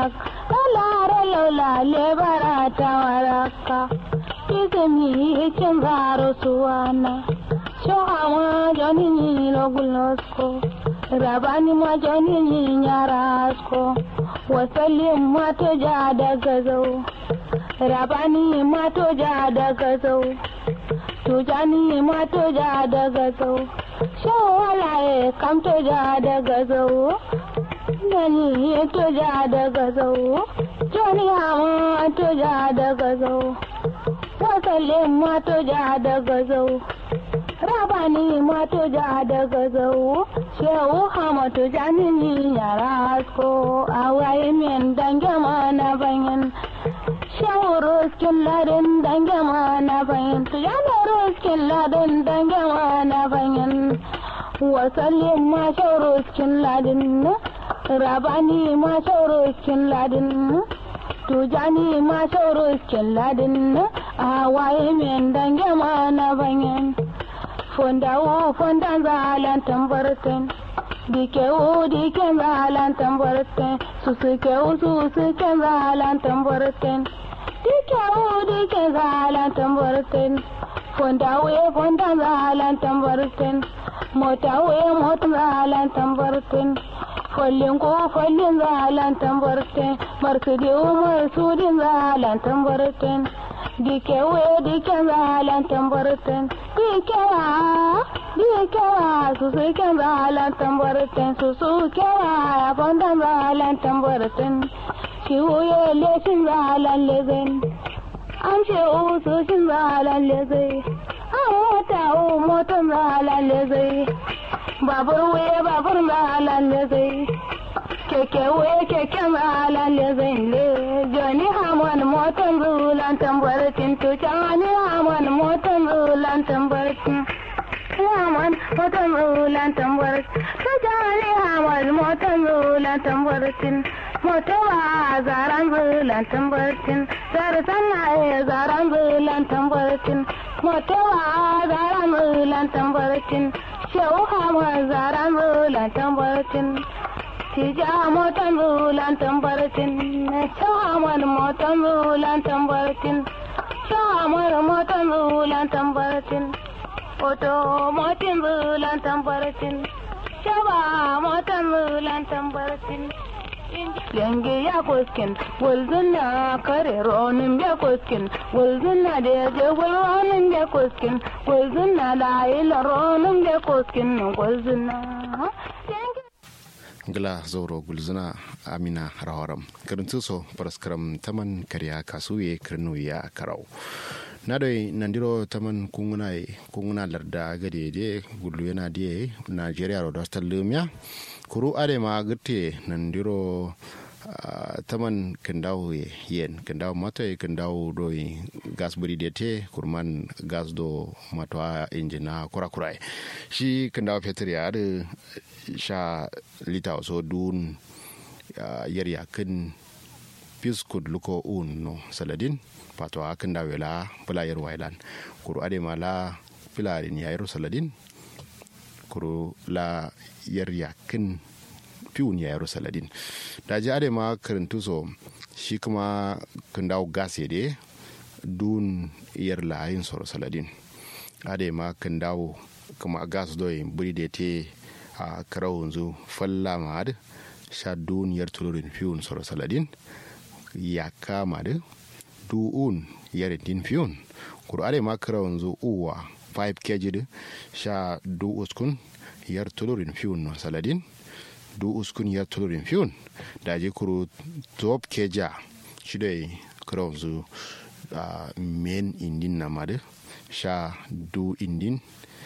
lalare lola lebara tawaraka izemi chengaro suwana shohama joni logulosko rabani ma joni nyarasko wasalin mato ja daga zau rabani mato ja daga zau tujani mato ja daga zau shawalaye kam to ja daga zau Nani to ja daga zau joni hama to ja daga zau wasalin mato ja daga zau rabani mato ja daga zau shehu hamatu janini yara asko awaye min dange mana bayan shehu ruskin ladin dange mana bayan tujana ruskin ladin dange mana bayan wasallin ma shehu ruskin ladin rabani ma shehu ruskin ladin tujani ma shehu ruskin ladin awaye min dange mana bayan fondawo fondan zalan tambarten dikewo diken zalan tambarten susukewo susuken zalan tambarten dikewo diken zalan tambarten fondawo fondan zalan tambarten motawo motan zalan tambarten follin ko follin zalan tambarten marsudiwo marsudin zalan tambarten dikewo diken zalan tambarten dikewa dikewa susu ken zalan tambarten susu kewa fondan zalan tambarten shiwuye leshin zalan lezen an ce usu shin zalan lezai an mota u motan zalan lezai babur wuye babur zalan lezai keke wuye keken zalan lezai le joni hamon motan zulan tambaratin to cani hamon motan zulan tambaratin hamon motan zulan tambaratin to cani hamon motan zulan tambaratin motawa zaran zulan tambaratin zara sanna zaran zulan tambaratin motawa zaran zulan tambaratin shehu hamon zaran zulan tambaratin Tija motan bulan tambaratin, shahamar motan bulan tambaratin, shahamar motan bulan tambaratin, oto motin bulan tambaratin, shaba motan bulan tambaratin. Yange ya koskin, walzuna kare ronin ya koskin, walzuna da ya je walronin ya koskin, walzuna da ila ronin ya koskin, walzuna. gila zauro gulzuna amina rawaram karintu so paraskaram taman kariya kasuye kirnu ya karau na doi nandiro taman kunguna kunguna larda gade de gulu yana de nigeria ro dostal lumya kuru ade ma gute nandiro Uh, taman kandawo yen kandawo mato e kandawo do gas buri de te kurman gas do mato injina kura kura shi kandawo fetur ya da sha lita so dun uh, yar yakin piskud luko un no saladin pato akan da wela pula yar wailan kuru ade mala pilarin ya yaro saladin kuru la yar yakin fiun ya yaro saladin da ji ade ma karantu so shi kuma kan dawo gas de dun yar layin soro saladin ade ma kan dawo kuma gas do yin buri da te a karau yanzu falla ma da sha dun yar tulurin fiun soro saladin ya kama da du'un yar din fiun kuru ade ma karau yanzu uwa 5 kg da sha du uskun yar tulurin fiun no saladin du uskun ya tulurin fiyun da je kuro top keja shi da kuro zu men indin na madu sha du indin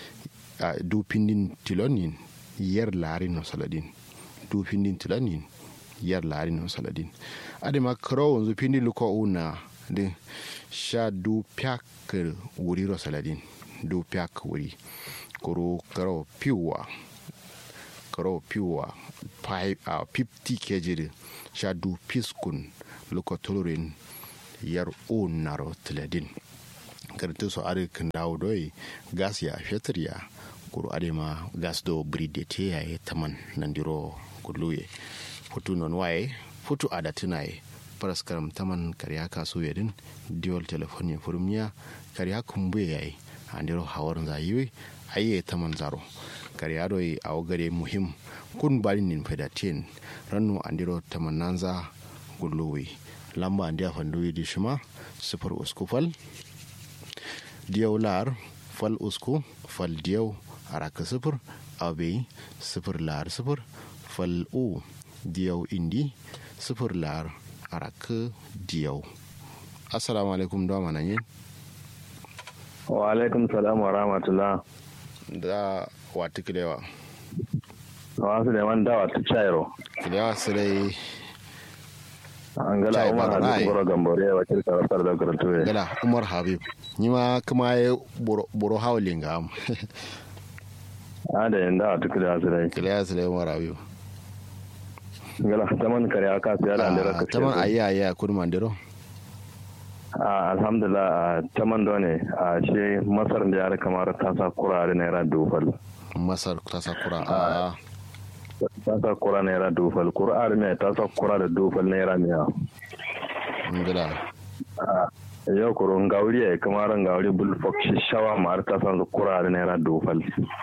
du pindin tilonin yar larin no saladin du pindin tilonin yar larin no saladin adema kuro wanzu pindin luko una de sha du pyak wuri ro saladin du pyak wuri kuro karo piwa karo piwa a 50 kg sha du piskun luko tulurin yar un naro tiladin kartu so are kan dawo doi gas ya fetur ya kuru are ma gas do bride te ya taman nandiro kuluye futu non waye futu ada tunaye paraskaram taman karya kasu yadin diol telefoni furmiya karya kumbuye yayi andiro hawar zayiwe aye taman zaro karya doi awgare muhim kun bari nin fedatin rannu andiro taman nanza gulluwi lamba andiya fanduwi di shima sifar usku fal diyau lar fal usku fal diyau araka sifir abe sifir lar sifir fal u diyau indi sifir lar araka diyau assalamu alaikum da mana yin wa alaikum salam wa rahmatullah da wata kilewa wasu da man dawa ta chairo kilewa su dai an gala umar habib boro gambore wa kirka rasar da karatu gala umar habib ni ma kuma ya boro hawlin ga am a da yin dawa tuku da su dai kilewa su dai umar habib gala taman kare aka siya da andira ka taman ayi ayi a kudu mandiro alhamdulillah taman da ne a shi masar da ya kamar ta sa kurare naira dubal masar ta sa kura a ta sa kura naira dufal kur'ar mai ta sa kura da dufal naira miya ngila yau kuro ngauri ya kamar ngauri bulfok shi shawa ma ta sa su kura da naira dufal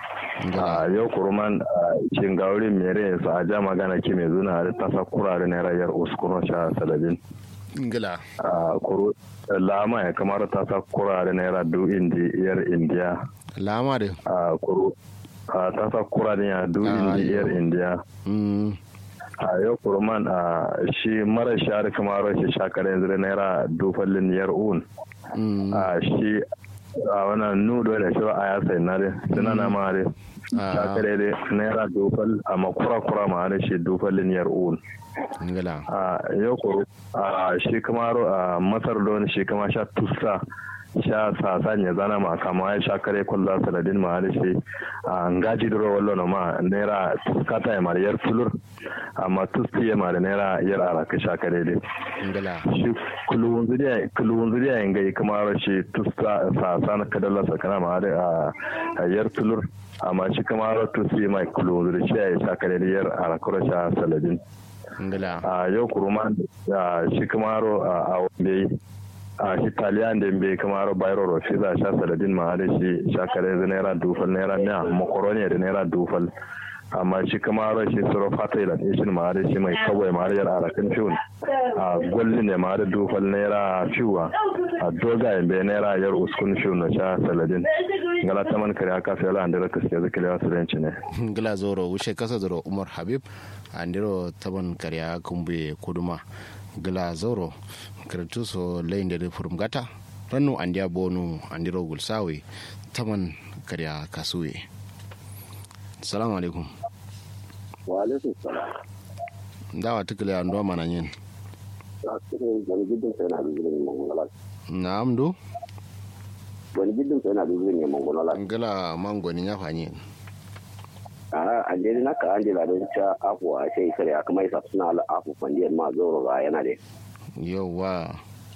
yau kuro man shi ngauri mere su a ja magana ki mai zuna da ta sa kura da naira yar uskuno sha salabin ngila kuro lama ya kamar ta sa kura da naira du indi yar indiya lama da kuro a ta sa kura da ya du indiyar indiya a yau kurman a shi mara shari kamar shi shakar yanzu da naira dufallin yar un a shi a wannan nudo da shi a ya sai na dai suna na ma dai shakar dai naira dufal a makura kura ma da shi dufallin yar un a yau kuru a shi kamar a masar don shi kama sha tusa sha sasan ya zana ma kama ya sha kare kwallo saladin ma da shi a ngaji duro wallo no ma naira tuskata ya mara yar tulur amma tusti ya mara naira yar araka sha kare dai shi kulun zuriya kulun zuriya yin gai kuma shi tusta sasan kadalla sakana ma da a yar tulur amma shi kuma tusti mai kulun zuriya ya sha kare da yar araka sha saladin a yau kuruma shi kuma a wambe a shi taliyan da bai kamar bayro rofi za sha saladin ma da shi shakare da naira dufal naira miya makaroni da naira dufal amma shi kamar shi suro fata ila ishin ma da shi mai kawai ma da yar arakan fiun a gwallin ne ma da dufal naira fiwa a dogayen bai naira yar uskun fiun na sha saladin ngala taman kare aka fi ala andira kaske zaka lewa sulenci ne ngala zoro wuce kasa zoro umar habib andiro taman kare kumbe kuduma gila zoro karatu so layin da furum gata rannu andiya bonu andiro gulsawe taman karya kasuwe salamu alaikum wa alaikum salam dawa tukule ando mana yin na amdo wani gidan sai na dubu ne mongola ngala mangoni ya fanyi a andiri na ka andira don ca afu a sai kare a kuma isa suna ala afu fandiyar ma zoro ga yana da yawa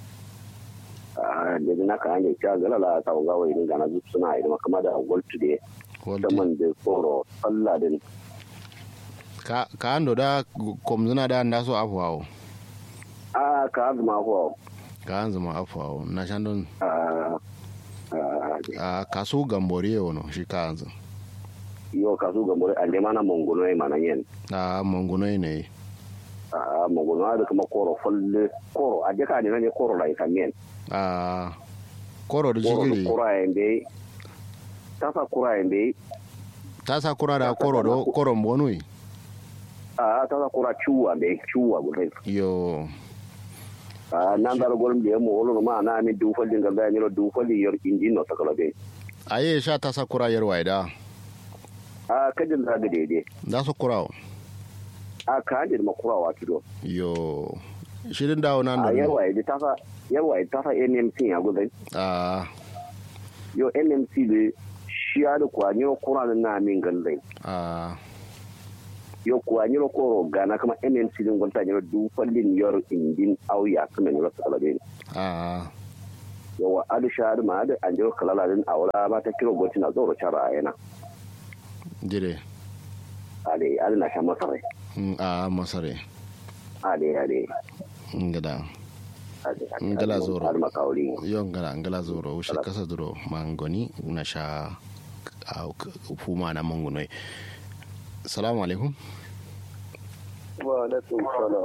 a andiri na ka andira ca galala ta ga wai ni gana zup suna idan kuma da goltu de man da tsoro Allah din ka ka ando da komzuna da nda so afu awo a ka azuma afu ka azuma afu awo na shandon a a kaso gambore wono shi ka anzu yo kasu ga mure ande mana mongono e mana yen a mongono ne a mongono da kuma koro folle koro a jaka ne ne koro la ikamen a koro da jigiri koro a ende tasa kura ende tasa kura da koro do koro mbonui a tasa kura chuwa be chuwa gure yo a nan dal golum de mo wolo ma na mi du folli ngal da nyiro du folli yor injin no takala be aye sha tasa kura yar waida a kajin da ga daidai da su kurawo a ka hajji da makurawa kido yo shirin dawo nan a da yarwa ya tafa yarwa ya tafa nmc ya gudai a yo nmc da shi ya da kuwa nyiro kura da na min gallai a yo kuwa nyiro koro gana kama nmc din gwanta nyiro du fallin yor indin auya kuma nyiro sakala be a yawa adu shahadu ma adu an jiro kalala din aura ba ta kiro gwati na zoro cara a yana dire ale adu na sha masarai Mm, a masare ade ade ngada ade ngala zoro har makauri yo ngala ngala zoro ushe kasa duro mangoni na sha a fuma na mangunoi salamu alaikum wa alaikum salam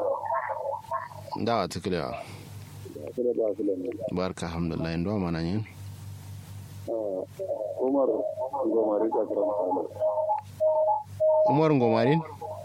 da tikila kira ba su lamu barka alhamdulillah ndo mana yin umar gomari ka karama umar ngomarin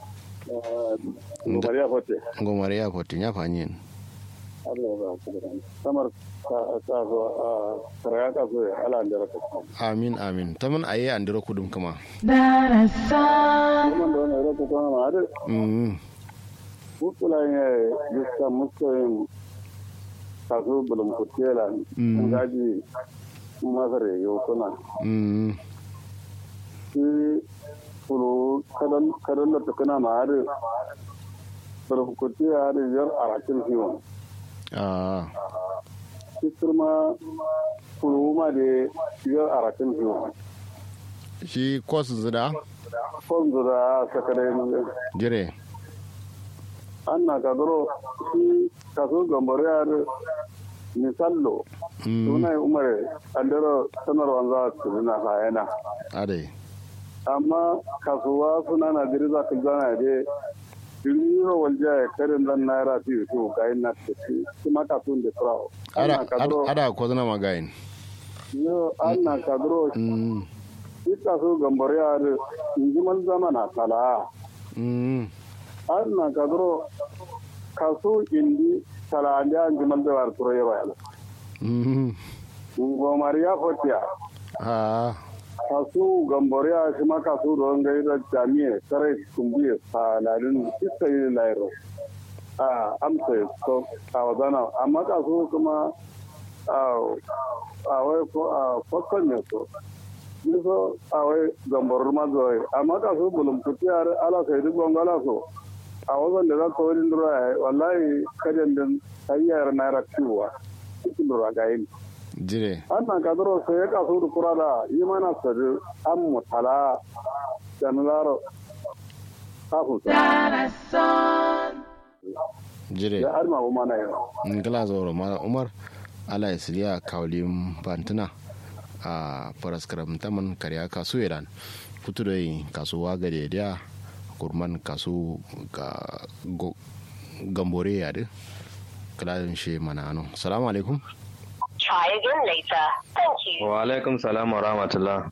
gomari ya fote ngomari ya poti nya fanyin Allah ba su da samar ka ka zo a karaya ka zo ala ndara ka amin amin taman aye andiro kudum kama darasan kuma da wannan rata kuma ma da mm mutula ne yuska muskoyin kaso bulum kutela Mm. ngaji masare yau kuna mm shi furu kadan kadan da tukuna ma har bulum kutela har yar arakin hiwon ah shi kurma furu ma da yar arakin hiwon shi kos zida fonzu da sakare jire an na kadoro shi kaso gambare har misallo mm suna yi umar andero sanarwar za su nuna hayana ade amma kasuwa suna na jiri za ka zana da jiriro walja ya karin zan naira fi su ga yin na tafi su ma kasuwan da turawa ada ana kaduro ada ada ko zana magayin yo ana kaduro mm shi kasu gambar ya da injiman zamana tala mm ana kaduro kasu indi tala da injiman da war turo yawa yala mm gomar ya fotiya ah kasu gamboriya shi ma kasu ruwan gai da jami'a sarai kumbiya saladin iska yi lairo a amsa so a wazana amma kasu kuma a wai ko a fakon ne so niso a wai gambarar mazuwai amma kasu bulum kutiyar ala sai duk gwangwala so a wazan da za ka wani lura ya wallahi kajan din hanyar naira ciwa cikin lura ga yin jire annan kadro sai ya kaso da kura da yi mana sadu an mutala da nularo kafin sa darasan jire ya arma bu mana yau ngala zoro mala umar ala isliya kawlim bantuna a paraskaram taman karya kasu iran futu da kasuwa gade da kurman kasu ga go- gambore ya de kalalin shi mana ano salamu alaikum Try again later. Thank you. wa alaikum salam wa rahmatullah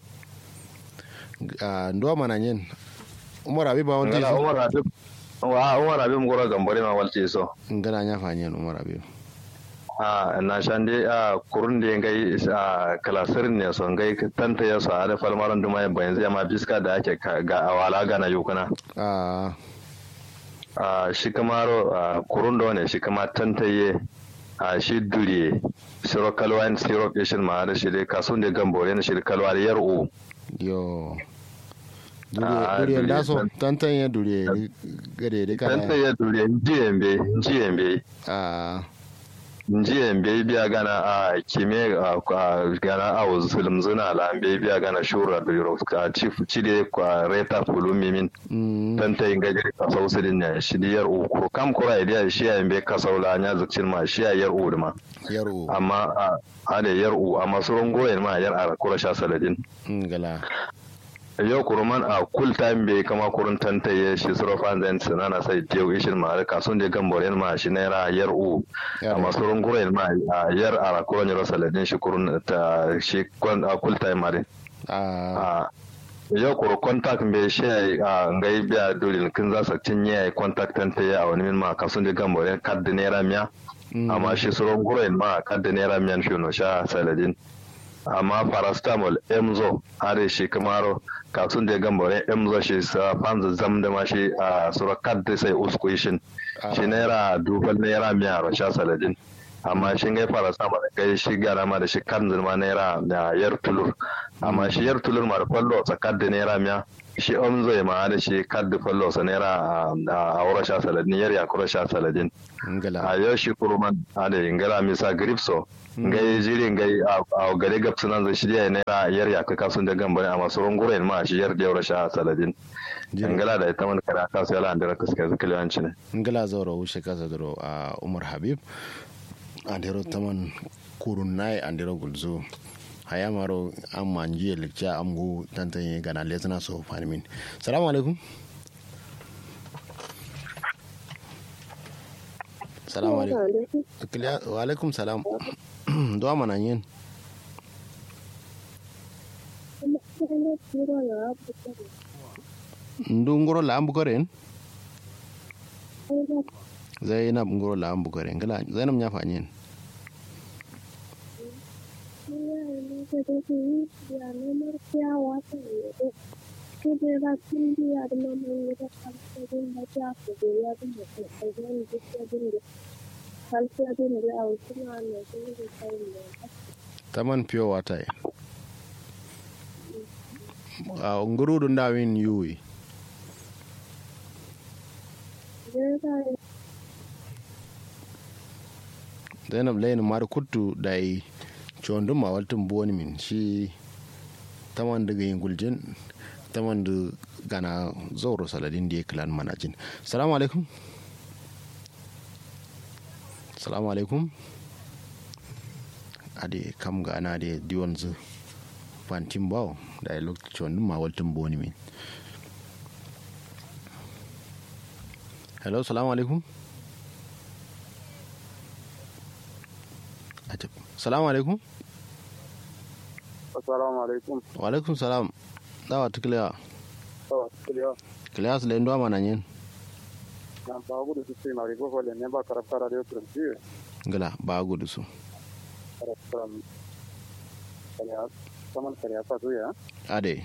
a ndo mana yin umar abi ba wanda ngala yaso umar habib wa umar habib ngoro gambare ma walti so ngana nya fanyen umar abi a na shande a kurun da ngai a kalasir ne so ngai tanta ya so a da falmaran duma ya bayan zai ma biska da ake ka- ga awala ga na yukuna a a shi kamaro a kurun da ne shi kama tantaye a shi duriye siro kalwa in siro kishin ma da shi dai kasun da gambore ne shi da kalwa da yar'u yo Ah, duriye duriye duriye da so tan- tantan ya duriye gade da kana tantaye duriye jiyembe jiyembe a njiye mbe biya gana a kime a a- gana a zulum zuna la mbe biya gana shura da yoro ka chief chide kwa reta fulumi min mm tanta inga jiri ka sausidin ne shi di yar uku kam kura idiya shi ya mbe ka saula nya zukcin ma shi ya yar u ma yaro amma a ade yar u amma surun goyen ma yar ara kura sha saladin ngala yau kuruman a kul time bai kama kurun tanta ya shi suro fanzan sinana sai tew ishin ma ka sun de gamboren ma shi naira yar u Yar amma surun goyen ma a yar ara kura nyoro saladin shi kurun ta shi kwan a kul time ma de a a yau kuru contact bai shi a ngai biya dole kin za su cinye contact tanta ya a wani min ma ka sun de gamboren kad naira miya mm, amma shi surun goyen ma kad naira miyan shi no sha saladin amma paracetamol emzo are shi kamaro kasun da gambare emzo shi sa fanzu zam da ma shi a sura kadda sai usku shin shi naira dubal naira miya ro sha saladin amma shi ngai paracetamol kai shi gara ma da shi kan ma naira da yar tulur amma shi yar tulur ma da kwallo tsakar da naira miya shi omzo ma da shi kaddu fallo sa naira a aura sha saladin yar ya kura sha saladin ngala a yau shi kuruman ada ingala misa gripso ngai jiri ngai a gare gap sunan zai shirya naira yar ya kaka sun da gambare a masu runguren ma shi yar da sha saladin ingala da ita man kara ka sai lan da kaska zakaliyanci ne ngala zoro wuce kasa doro a umar habib andero taman kurun nai andero gulzo haya maro an manji lecture am go tantanye gana lesna so fanimin salamu alaikum salamu alaikum wa alaikum salam do mana yin ndu ngoro la ambu koren zainab ngoro la ambu koren ngala zainab nya fanyen taman pure water a ngurudu ndawin yuwi zainab layin mar kuttu dai condum ma waltum boni min shi taman daga yin guljin taman da gana zauro saladin da ya kilan manajin salamu alaikum salamu alaikum ade kam gana da diwon zu fantin bawo da ya lokacin condum ma waltum boni min hello salamu alaikum salamu alaikum assalamu alaikum wa alaikum salam dawa tukiliya to kiliya kiliya su lendo mana yin na ba gudu su sai mari ko le ne ba karafta radio prince gala ba gudu su karafta kaliya saman kaliya ta zo ya ade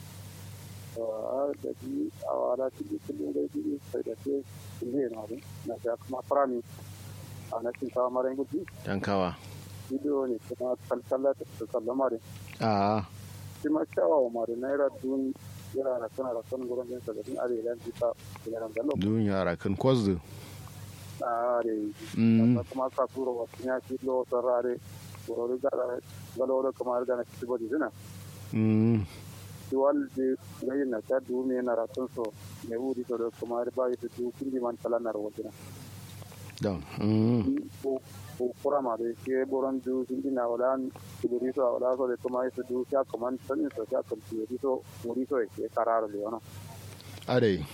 a da ji a wala ci kullun da ji sai da ke ne na na ga kuma farani a na cin ta mara gudu dan kawa bidiyo ne kuma kalkalla ta sallama da a shi ma kyawawa mari naira dun yana da sana da son gurin jinsa da din arewa bisa yaran galo dun yara kan kwazu a are Mm. kuma ka turo wasu ya ci lo sarare goro da galo da kamar da na ci bodi dina mm shi walde gayin na ta du me na ratun so ne wuri to da kamar ba yi du kindi man kala na rawdina dan mm ko ko kurama da ke boron du kindi na wala kuduri so wala so da kuma su du ya kaman sanin so ya kan kuduri so muri so ke kararo le ono ade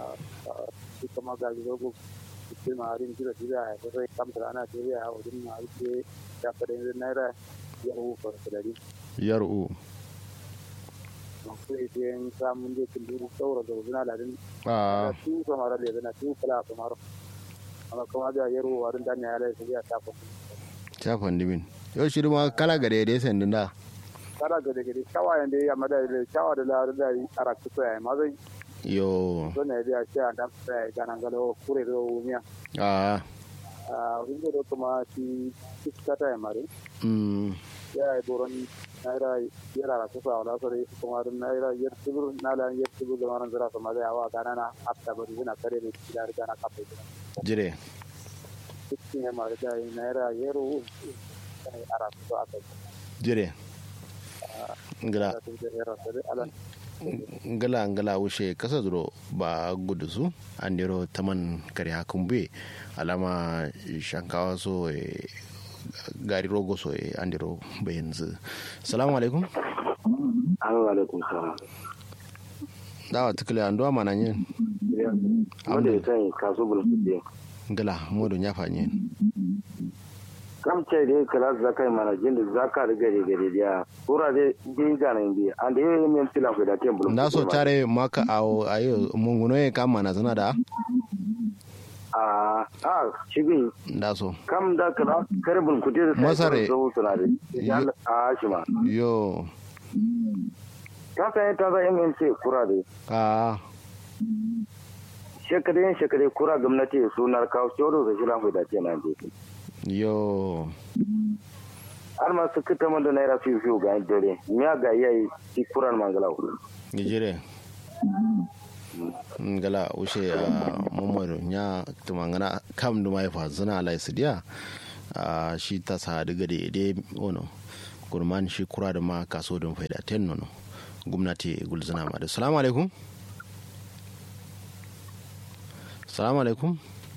ita ma ga zo ita ma harin jira jira ya ko sai kam da ana jira ya wajen ma ite ya fara yin naira ya hu ko da di yar'u ko sai den samun da kin duru saura da wajen aladin a su so mara da na su kala ko maro amma kuma da yaro warin dan ya lai sai ya tafa chafan dimin yau shi ma kala gare da sandin da kada ga daga shawayen da ya mada da shawa da la da ara ku sai ma zai yo so ne da shi an da sai ga nan galo kure da wumiya a a wingo da kuma shi kiskata ya mare mm ya yi boron naira yara na kusa wala sore kuma dun naira yar tibur na la yar tibur da maran zira sama da yawa kana na afta bari zina kare da kila da na kafa ita jire cikin ya mara da naira yaro kai ara kusa aka jire ngala da tun da yara da ala ngala ngala wuce kasa duro ba gudu su an dero taman kare hakun be alama shankawa so e gari rogo so e an dero bayan zu salamu alaikum Assalamu alaikum salam. dawa tukule an duwa mana yin Wanda ya sani kaso bulkuɗe. ngala modo nya fanyen Kam ce da kala zaka yi mana jin da zaka da gari gari da kura da bi gana bi an da yayin min tilan ku da tem bulkuɗe. nda so tare maka awo ayo munguno e kam mana zana da A a shigin nda so kam da kala kare bulkuɗe da sai Masare. zo suna da. Yi- A shi ma. yo Ka san ta za MNC kura da a shekare shekare kura gwamnati sunar kawo shoro da shilan ku da ce na je. yo Har ma su kita mun da naira fiye fiye ga dare. Miya ga yayi shi kuran mangalau. gijire ngala ushe a mumaru nya tumangana kam duma ya fazuna ala isidiya a shi ta sa daga da ide ono gurman shi kura da ma kaso don faida ten nono gwamnati gulzuna ma da salamu alaikum salamu alaikum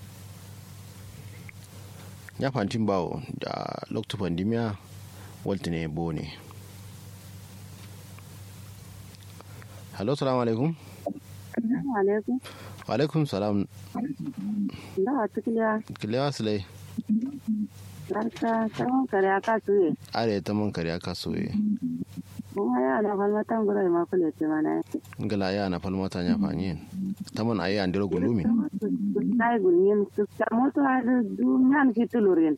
ya fantin bawo da lokacin pandemiya walta ne bo ne hello salamu alaikum alaikum wa alaikum salam da wata kiliya kilewa silai barka tsawon kare aka suye are ta man kare aka soye kuma ya da falmatan gurai ma kule ce mana yake ngala ya na falmata nya fanyen ta man ayi andiro gulumi sai gunyin su ta moto har dunyan fitulurin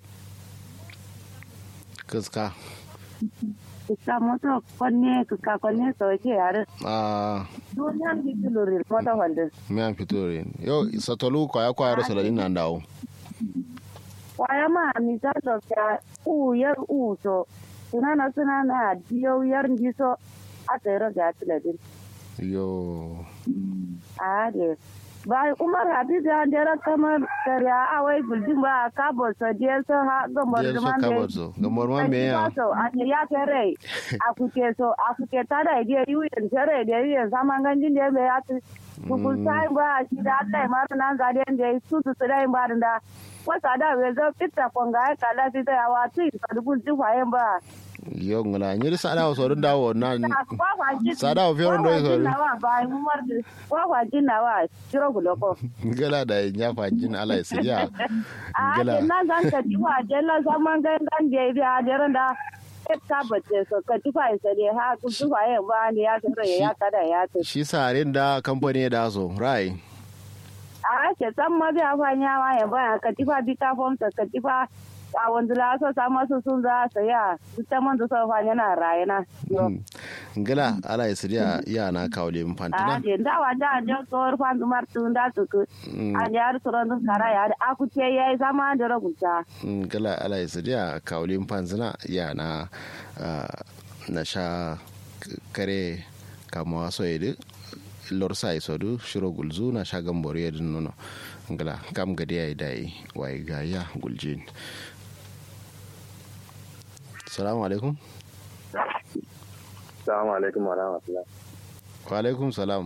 kaska ka moto konne ka konne so ke yare a dunyan fitulurin moto wanda me an fito re yo satolu kwaya kwaya ro saladin nan dawo kwaya ma mi ta so ka u yar u so sunana sunana diyo yar ndiso a tsere ga tiladin yo a de ba umar habibu ya dera kamar kariya a wai buldin ba ka bo so je so ha gomor je so man ka de bazo gamor ma me ya so a ne ya kare a kuke so a kuke ta da ide yu yin kare da yu yin zaman ganjin da ya ta kukul sai ba shi da Allah ma nan ga den da su su su dai ba da wasa da we zo fitta konga ka la fi da wa ti ka dubun ti fayen ba yo ngala nyiri sada so don dawo na Sada Sada wa fiyoron doi sori. Kwakwa jinawa, shiro guloko. ngala da nya fanjin ala isidiya A ngala ake nan zan ka ji wa jella zaman gangan da ya biya jiran da ya tabbace so ka ji fa isa ne ha ku ji fa yin ba ne ya tsere ya kada ya ce. shi sarin da kamfani da so rai A ake san ma biya fa nya ma ya ba ka ji fa bi ka fomsa ka ji fa a wanda la so sa masu sun za su ya duk ta man da so fa yana rayana. ngala ala isidiya ya na kawle A mfantana ake da wa da da so fa dumar tun da su ku. A yar suran dun kara ya da aku ce yayi zama da rubuta. ngala ala isidiya kawle mfanzina ya na ah, na sha k- kare kama so yedi lor sai sodu shiro gulzu na sha gamboro yedin nono ngala kam gade ya dai wai ga ya guljin salamu alaikum Assalamu alaikum wa rahmatullah. wa alaikum salam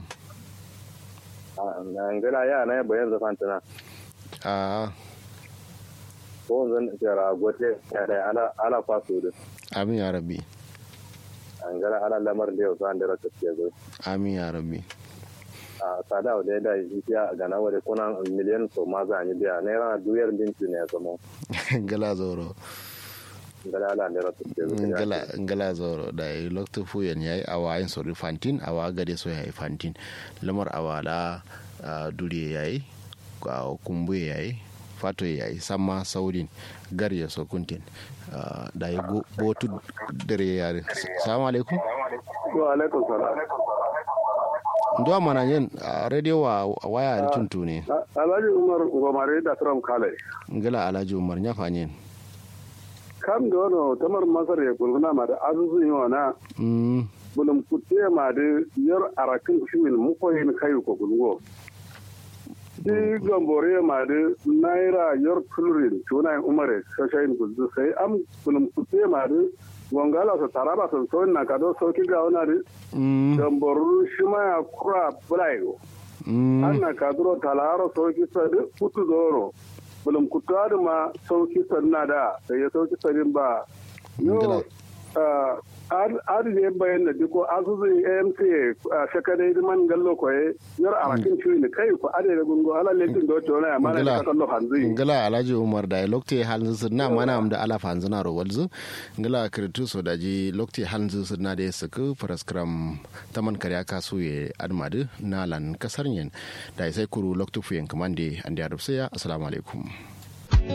Na ngana ya na bayan zafan tana. a Ko zan tsara gote ya da ala ala faso da. amin ya rabbi An gara ala lamar da yau san da rata ce zo. amin ya rabbi A sada da da ya ga na wale kuna miliyan so ma za ni biya naira duyar binci ne kuma. ngala zoro Ngala ala da rata ce zo. ngala ngala zoro da yi lokto fuyen yayi awa yin sori fantin awa gade so yayi fantin lamar awala ah, duriye yayi ko kumbuye yayi fato yayi samma saudin gar ya so kuntin Ah, da yi go- botu dare yare salamu alaikum Wa alaikum salam. ndo mana yen ah, radio wa waya da tuntu ne Alhaji Umar Gomare da Trump Kale. ngala alhaji umar nya fanyen Kam da wani tamar Masar ya gulguna ma da azuzu yi wana mm bulum kutte ma da yar arakin shimin mukoyin kayu ko gulgo. Di gambore ma da naira yar tulurin tunayin umare shashayin gulzu sai am bulum kutte ma da gongala su taraba sun sauyin na kado sauki ga wana da mm gamboru shima ya kura bulayo. mm anna kaduro talaro sauki sadi kutu zoro bulum kutu adu ma sauki sanna da da ya sauki sadin ba Ngila. yo adu ne bayan da diko asusu amc a shakadai man gallo koye yar arakin ciwi ne kai ko ade da gungo ala lentin do to na mana ngala da kallo hanzi ngala alhaji umar da lokte halin su na mana am da ala fanzu na rowalzu ngala kritu so da ji lokte halin su na da su ku paraskram taman karya kasu ye admadu na lan kasar yen da sai kuru loktu fuyen kamande ande arabsaya assalamu alaikum